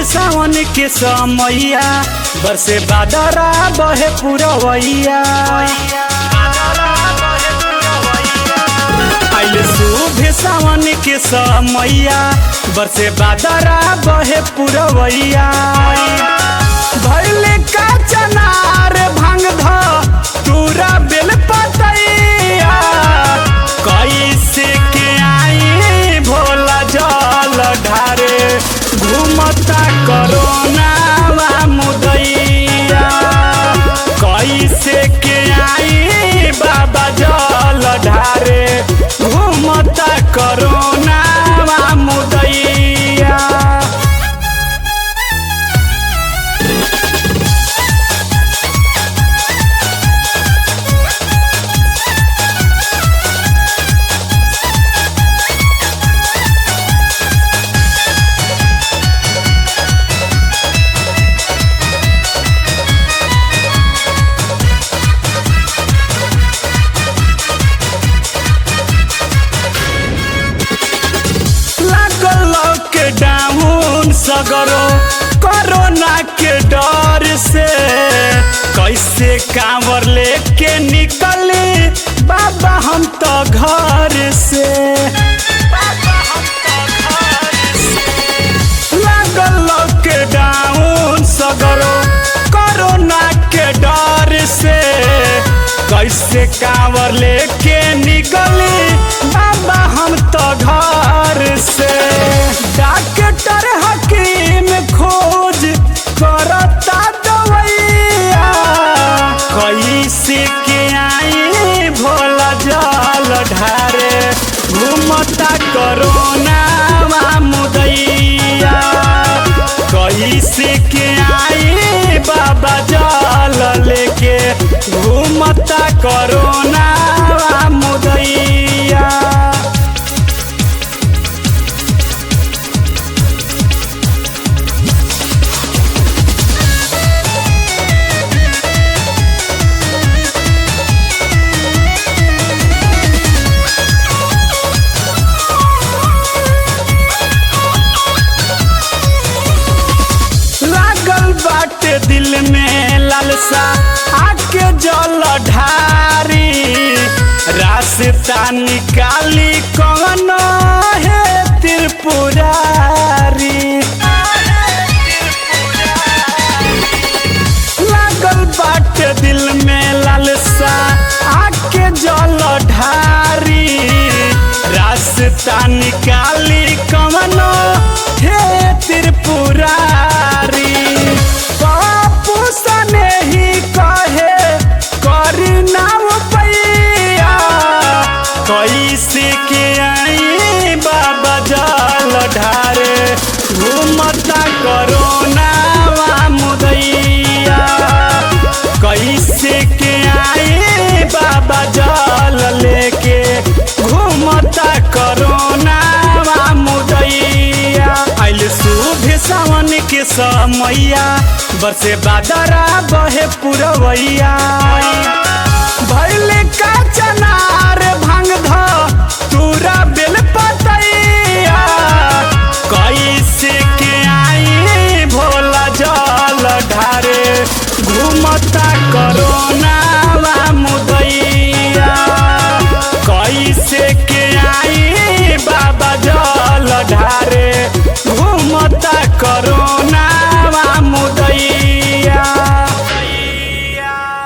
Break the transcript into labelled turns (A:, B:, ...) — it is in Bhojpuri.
A: सावन के समैया बरसे बादरा बहे पुरवैया आइले शुभ सावन के समैया बरसे बादरा बहे पुरवैया भैले का चनार भांग ध तूरा बेल पतैया कैसे के आई भोला जल ढारे घूमता करोना मुदैया कैसे के आई बाबा जल ढारे घूमता करोना मुदैया लागल लॉकडाउन सगरो कोरोना के डर से कैसे कांवर लेके निकले बाबा हम तो घर से लागल लॉकडाउन सगरो कोरोना के डर से कैसे कांवर लेके निकले बाबा हम तो घर से डॉक्टर हकीम खोज करता दवैया कैसे के आई भोला जल ढारे घूमता करोना मुदैया कैसे के आई बाबा जल लेके घूमता करोना मुदैया लागल बाटे दिल में लालसा आके जल ढारी रास्ता निकाली कौन है त्रिपुरारी लागल बाटे दिल में लालसा आके जल ढारी रास्ता निकाली कौन हे त्रिपुरारी बापू सने ही कहे करी नाम पैया कैसे के आई बाबा जल ढारे घूमता करोना मुदैया कैसे के आई बाबा जल लेके घूमता करोना मुदैया आइल शुभ सावन के समैया बरसे बादरा बहे पुरवैया भैले का चनार भांग ध तूरा बेल पतैया कैसे के आई भोला जल ढारे घूमता करोना